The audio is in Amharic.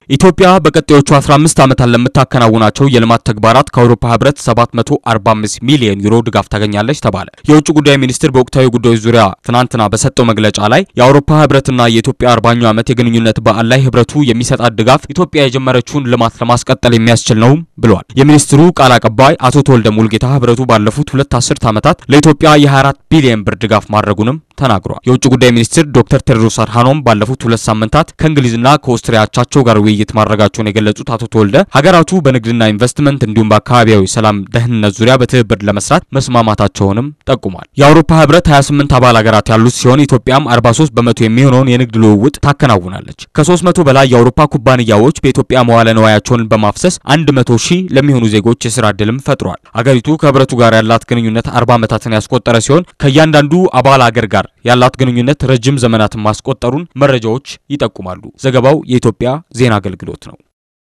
ኢትዮጵያ በቀጣዮቹ 15 ዓመታት ለምታከናውናቸው የልማት ተግባራት ከአውሮፓ ህብረት 745 ሚሊዮን ዩሮ ድጋፍ ታገኛለች ተባለ። የውጭ ጉዳይ ሚኒስትር በወቅታዊ ጉዳዮች ዙሪያ ትናንትና በሰጠው መግለጫ ላይ የአውሮፓ ህብረትና የኢትዮጵያ 40ኛው ዓመት የግንኙነት በዓል ላይ ህብረቱ የሚሰጣት ድጋፍ ኢትዮጵያ የጀመረችውን ልማት ለማስቀጠል የሚያስችል ነው ብሏል። የሚኒስትሩ ቃል አቀባይ አቶ ተወልደ ሙልጌታ ህብረቱ ባለፉት ሁለት አስርት ዓመታት ለኢትዮጵያ የ24 ቢሊዮን ብር ድጋፍ ማድረጉንም ተናግሯል። የውጭ ጉዳይ ሚኒስትር ዶክተር ቴድሮስ አድሃኖም ባለፉት ሁለት ሳምንታት ከእንግሊዝና ከኦስትሪያ አቻቸው ጋር ውይይት ማድረጋቸውን የገለጹት አቶ ተወልደ ሀገራቱ በንግድና ኢንቨስትመንት እንዲሁም በአካባቢያዊ ሰላም ደህንነት ዙሪያ በትብብር ለመስራት መስማማታቸውንም ጠቁሟል። የአውሮፓ ህብረት 28 አባል ሀገራት ያሉት ሲሆን ኢትዮጵያም 43 በመቶ የሚሆነውን የንግድ ልውውጥ ታከናውናለች። ከ300 በላይ የአውሮፓ ኩባንያዎች በኢትዮጵያ መዋለ ንዋያቸውን በማፍሰስ 100 ሺህ ለሚሆኑ ዜጎች የስራ ዕድልም ፈጥሯል። አገሪቱ ከህብረቱ ጋር ያላት ግንኙነት 40 ዓመታትን ያስቆጠረ ሲሆን ከእያንዳንዱ አባል አገር ጋር ያላት ግንኙነት ረጅም ዘመናትን ማስቆጠሩን መረጃዎች ይጠቁማሉ። ዘገባው የኢትዮጵያ ዜና አገልግሎት ነው።